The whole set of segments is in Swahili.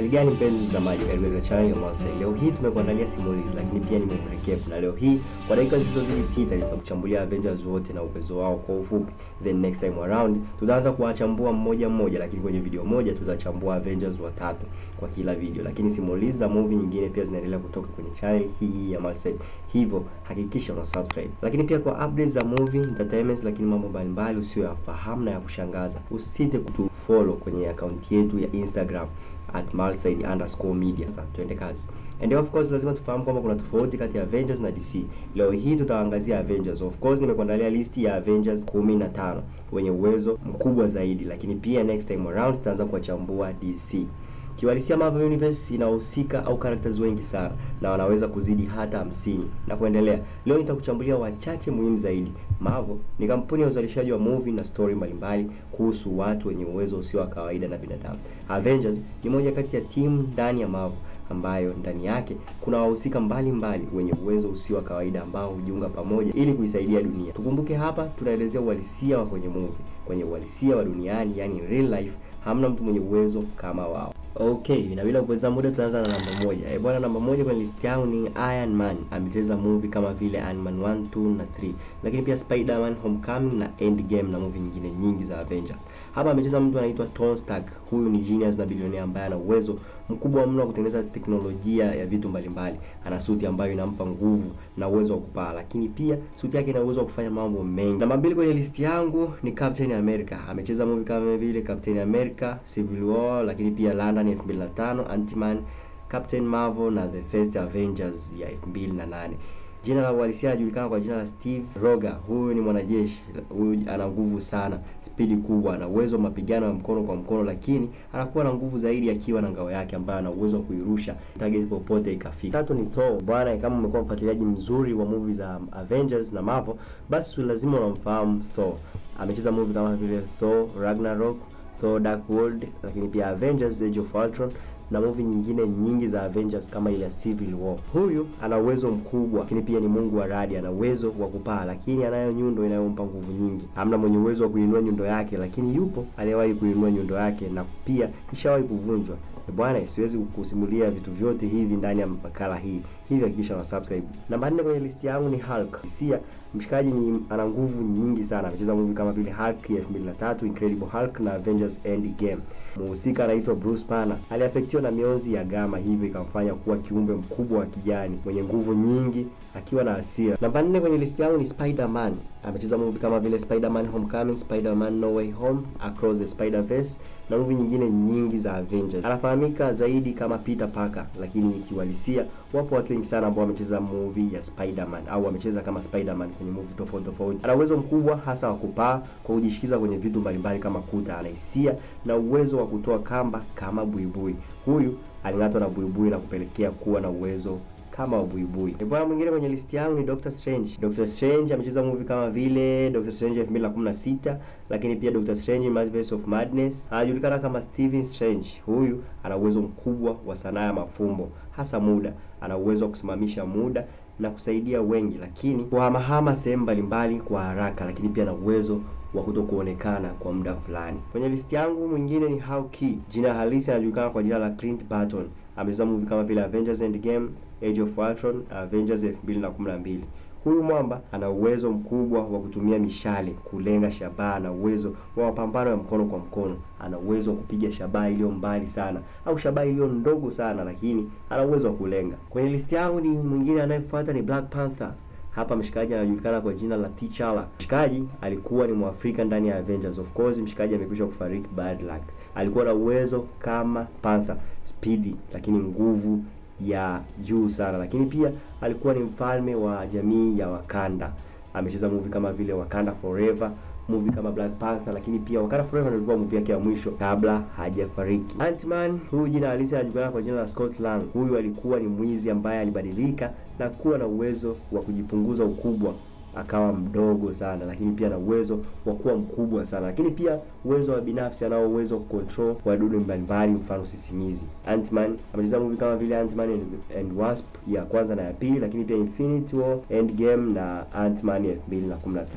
Hali gani mpenzi mtazamaji, katika channel ya Mwansa. Leo hii tumekuandalia simulizi, lakini pia nimekurecap, na leo hii kwa dakika zisizozidi sita nitakuchambulia Avengers wote na uwezo wao kwa ufupi, then next time around tutaanza kuwachambua mmoja mmoja, lakini kwenye video moja tutachambua Avengers watatu kwa kila video, lakini simulizi za movie nyingine pia zinaendelea kutoka kwenye channel hii ya Mwansa, hivyo hakikisha una subscribe. Lakini pia kwa updates za movie entertainment, lakini mambo mbalimbali usiyoyafahamu na ya kushangaza, usisite kutufollow kwenye akaunti yetu ya Instagram at malside underscore media. Sasa tuende kazi. And of course lazima tufahamu kwamba kuna tofauti kati ya Avengers na DC. Leo hii tutaangazia Avengers. Of course nimekuandalia listi ya Avengers 15 wenye uwezo mkubwa zaidi, lakini pia next time around tutaanza kuwachambua DC. Kiwalisia Marvel Universe inahusika au characters wengi sana na wanaweza kuzidi hata hamsini na kuendelea. Leo nitakuchambulia wachache muhimu zaidi. Marvel ni kampuni ya uzalishaji wa movie na story mbalimbali kuhusu watu wenye uwezo usio wa kawaida na binadamu. Avengers ni moja kati ya timu ndani ya Marvel ambayo ndani yake kuna wahusika mbalimbali wenye uwezo usio wa kawaida ambao hujiunga pamoja ili kuisaidia dunia. Tukumbuke hapa tunaelezea uhalisia wa kwenye movie. Kwenye uhalisia wa duniani, yani real life, hamna mtu mwenye uwezo kama wao. Okay, na bila kupoteza muda tunaanza na namba moja. Eh, bwana namba moja kwenye list yangu ni Iron Man. Amecheza movie kama vile Iron Man 1, 2 na 3. Lakini pia Spider-Man Homecoming na Endgame na movie nyingine nyingi za Avengers. Hapa amecheza mtu anaitwa Tony Stark. Huyu ni genius na bilionea ambaye ana uwezo mkubwa mno wa kutengeneza teknolojia ya vitu mbalimbali. Ana suti ambayo inampa nguvu na uwezo wa kupaa, lakini pia suti yake ina uwezo wa kufanya mambo mengi. Namba mbili kwenye listi yangu ni Captain America. Amecheza movie kama vile Captain America, Civil War, lakini pia London 2005, Ant-Man, Captain Marvel na The First Avengers ya 2008. Jina la uhalisia anajulikana kwa jina la Steve Rogers. Huyu ni mwanajeshi, huyu ana nguvu sana, spidi kubwa, ana uwezo wa mapigano ya mkono kwa mkono, lakini anakuwa na nguvu zaidi akiwa na ngao yake ambayo ana uwezo wa kuirusha target popote ikafika. Tatu ni Thor. Bwana, kama umekuwa mfuatiliaji mzuri wa movie za Avengers na Marvel, basi lazima unamfahamu Thor. Amecheza movie kama vile Thor Ragnarok, Thor Dark World, lakini pia Avengers Age of Ultron na movie nyingine nyingi za Avengers kama ile ya Civil War. Huyu ana uwezo mkubwa, lakini pia ni mungu wa radi, ana uwezo wa kupaa, lakini anayo nyundo inayompa nguvu nyingi. Hamna mwenye uwezo wa kuinua nyundo yake, lakini yupo aliyewahi kuinua nyundo yake na pia ishawahi kuvunjwa. Bwana, siwezi kukusimulia vitu vyote hivi ndani ya makala hii, hivyo hakikisha una subscribe. Namba nne kwenye listi yangu ni Hulk. Hisia mshikaji ni ana nguvu nyingi sana. Amecheza movie kama vile Hulk ya 2003, Incredible Hulk na Avengers Endgame. Mhusika anaitwa Bruce Banner. Aliafektiwa na mionzi ya gama, hivyo ikamfanya kuwa kiumbe mkubwa wa kijani mwenye nguvu nyingi akiwa na hasira. Namba nne kwenye listi yangu ni Spider-Man. Amecheza movie kama vile Spider-Man Homecoming, Spider-Man No Way Home, Across the Spider-Verse na movie nyingine nyingi za Avengers. Anafahamika zaidi kama Peter Parker, lakini kiuhalisia wapo watu wengi sana ambao wamecheza movie ya Spider-Man au wamecheza kama Spider-Man kwenye movie tofauti tofauti. Ana uwezo mkubwa hasa wa kupaa kwa kujishikiza kwenye vitu mbalimbali kama kuta. Ana hisia na uwezo wa kutoa kamba kama buibui. Huyu aling'atwa na buibui na kupelekea kuwa na uwezo kama wa buibui. Bwana mwingine kwenye listi yangu ni Doctor Strange. Doctor Strange amecheza movie kama vile Doctor Strange 2016, lakini pia Doctor Strange Multiverse of Madness. Anajulikana kama Stephen Strange. Huyu ana uwezo mkubwa wa sanaa ya mafumbo, hasa muda. Ana uwezo wa kusimamisha muda na kusaidia wengi, lakini kuhamahama sehemu mbalimbali kwa haraka, lakini pia na uwezo wa kuto kuonekana kwa muda fulani. Kwenye listi yangu mwingine ni Hawkeye. Jina halisi anajulikana kwa jina la Clint Barton. Amecheza movie kama vile Avengers Endgame, Age of Ultron, Avengers 2012. Huyu mwamba ana uwezo mkubwa wa kutumia mishale kulenga shabaha na uwezo wa mapambano ya mkono kwa mkono. Ana uwezo wa kupiga shabaha iliyo mbali sana au shabaha iliyo ndogo sana, lakini ana uwezo wa kulenga. Kwenye listi yangu ni mwingine anayefuata ni Black Panther. Hapa mshikaji anajulikana kwa jina la T'Challa. Mshikaji alikuwa ni Mwafrika ndani ya Avengers. Of course, mshikaji amekwisha kufariki bad luck. Alikuwa na uwezo kama Panther, speedy lakini nguvu ya juu sana, lakini pia alikuwa ni mfalme wa jamii ya Wakanda. Amecheza movie kama vile Wakanda Forever, movie kama Black Panther, lakini pia Wakanda Forever ndio ilikuwa movie yake ya mwisho kabla hajafariki. Ant-Man, huyu jina halisi anajulikana kwa jina la Scott Lang. Huyu alikuwa ni mwizi ambaye alibadilika na kuwa na uwezo wa kujipunguza ukubwa akawa mdogo sana, lakini pia na uwezo wa kuwa mkubwa sana, lakini pia uwezo wa binafsi, anao uwezo wa control wadudu mbalimbali, mfano sisimizi. Ant-Man amecheza movie kama vile Ant-Man and, and Wasp ya kwanza na ya pili, lakini pia Infinity War, Endgame na Ant-Man ya 2015.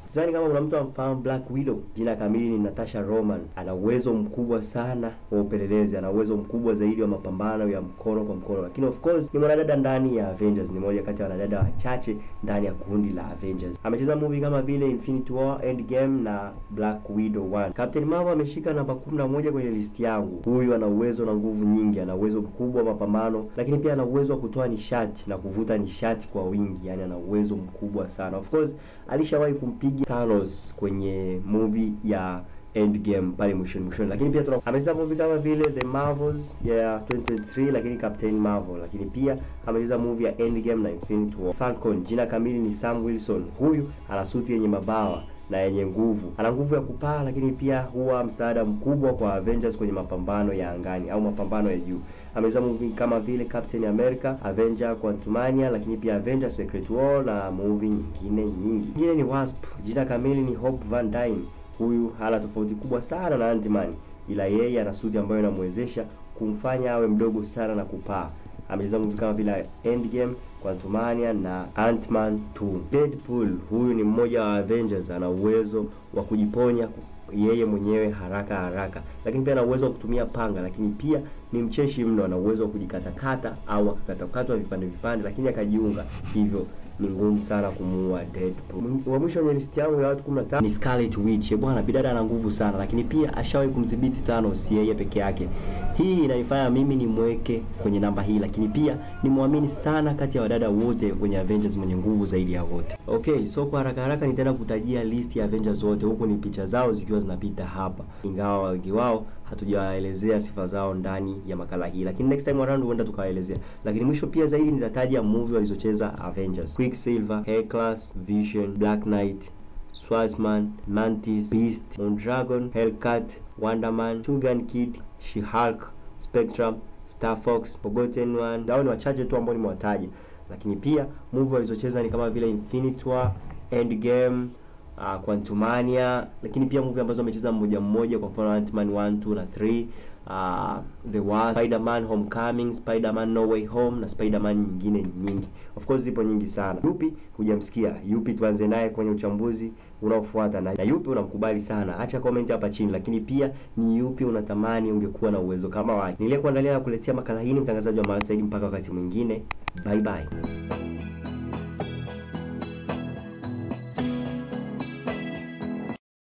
Sidhani kama kuna mtu amfahamu Black Widow. Jina kamili ni Natasha Roman. Ana uwezo mkubwa sana wa upelelezi, ana uwezo mkubwa zaidi wa mapambano ya mkono kwa mkono, lakini of course ni mwanadada ndani ya Avengers, ni moja kati ya wanadada wachache ndani ya kundi la Avengers. Amecheza movie kama vile Infinity War, Endgame na Black Widow 1. Captain Marvel ameshika namba 11 kwenye listi yangu. Huyu ana uwezo na nguvu nyingi, ana uwezo mkubwa wa mapambano, lakini pia ana uwezo wa kutoa nishati na kuvuta nishati kwa wingi, yani ana uwezo mkubwa sana. Of course alishawahi kumpiga Thanos kwenye movie ya Endgame pale mwishoni mwishoni, lakini pia tuna amecheza movie kama vile The Marvels ya 2023, lakini Captain Marvel, lakini pia amecheza movie ya Endgame na Infinity War. Falcon, jina kamili ni Sam Wilson. Huyu ana suti yenye mabawa na yenye nguvu, ana nguvu ya kupaa, lakini pia huwa msaada mkubwa kwa Avengers kwenye mapambano ya angani au mapambano ya juu. Amecheza movie kama vile Captain America, Avenger Quantumania, lakini pia Avenger Secret War na movie nyingine nyingi. Nyingine ni Wasp, jina kamili ni Hope Van Dyne. Huyu hana tofauti kubwa sana na Ant-Man, ila yeye ana suti ambayo inamwezesha kumfanya awe mdogo sana na kupaa. Amecheza movie kama vile Endgame, Quantumania na Ant-Man 2. Deadpool, huyu ni mmoja wa Avengers, ana uwezo wa kujiponya yeye mwenyewe haraka haraka, lakini pia ana uwezo wa kutumia panga, lakini pia ni mcheshi mno, ana uwezo wa kujikatakata au akakatakatwa vipande vipande, lakini akajiunga hivyo ni ngumu sana kumuua Deadpool. Wa mwisho kwenye listi yangu ya watu 15 ni Scarlet Witch. Bwana bidada ana nguvu sana, lakini pia ashawahi kumdhibiti Thanos yeye peke yake. Hii inanifanya mimi nimweke kwenye namba hii, lakini pia nimwamini sana kati ya wadada wote kwenye Avengers mwenye nguvu zaidi ya wote. Okay, so kwa haraka haraka nitaenda kutajia list ya Avengers wote, huku ni picha zao zikiwa zinapita hapa, ingawa wengi wao hatujawaelezea sifa zao ndani ya makala hii, lakini next time around huenda tukawaelezea. Lakini mwisho pia zaidi nitataja movie walizocheza Avengers: Quicksilver, Hercules, Vision, Black Knight, Swordsman, Mantis, Beast, Mondragon, Hellcat, Wonderman, Two-Gun Kid, She-Hulk, Spectrum, Star Fox, Forgotten One. Hao ni wachache tu ambao nimewataja, lakini pia movie walizocheza ni kama vile Infinity War, Endgame, uh, Quantumania, lakini pia movie ambazo amecheza mmoja mmoja, kwa mfano Ant-Man 1, 2 na 3, uh, The Wasp, Spider-Man Homecoming, Spider-Man No Way Home na Spider-Man nyingine nyingi. Of course zipo nyingi sana. Yupi hujamsikia? Yupi tuanze naye kwenye uchambuzi unaofuata na, na yupi unamkubali sana? Acha comment hapa chini, lakini pia ni yupi unatamani ungekuwa na uwezo kama wake. Niliyekuandalia na kuletea makala hii ni mtangazaji wa Mara Saidi. Mpaka wakati mwingine, bye bye.